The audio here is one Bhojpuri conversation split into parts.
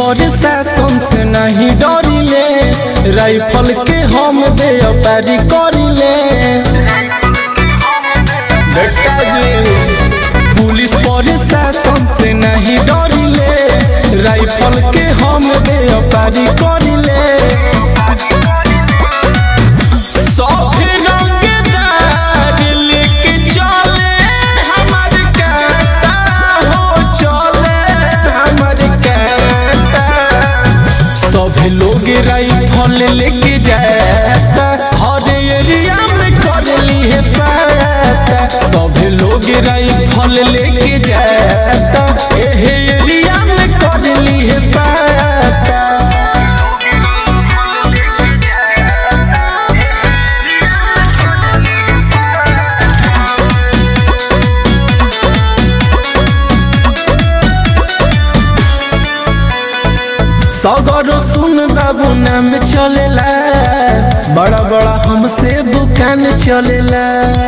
प्रशासन से नहीं डरिले राइफल के हम दे पारी करिले बेटा जी पुलिस प्रशासन से नहीं डरिले राइफल के हम दे पारी करिले सौफे रंगदार लेके चले हमर काटा हो चले हमर काटा सभे लोग राइफल लेके जाता हर एरिया में कर ली है पाता सभे लोग राइफल लेके जाता एहे एरिया में कर ली है पाता सगरो सुन बाबू नाम चलेला बड़ा बड़ा हमसे दुकान चलेला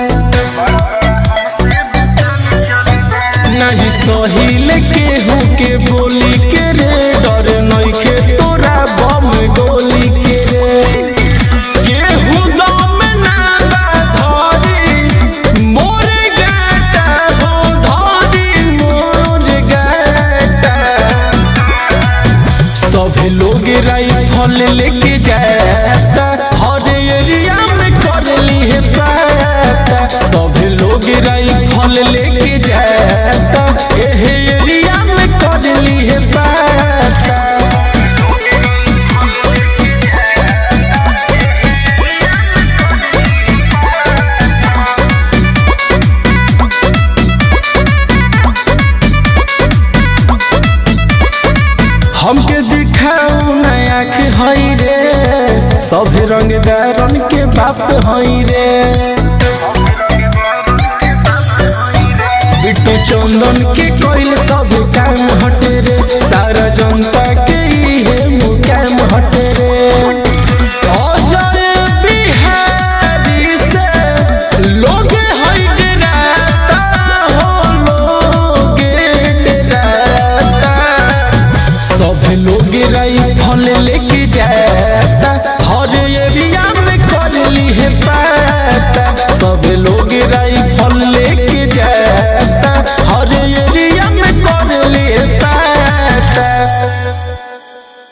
नहीं सहिल केहू के बोली के रे डर नइखे तोरा बम गोली के रे केहू दम ना बा धरी मोर गाटा हो धरी मोर गाटा सभे लोग राइफल लेके जाता हर एरिया में कर ली है पाता सभे लोग राइफल लेके जाता एहे एरिया में कर ली है पाता हमके दिखाऊ नया आँख हई रे सभे रंगदारन के बाप हई रे बिट्टू चंदन के कोइल सब काम हटे रे सारा जनता के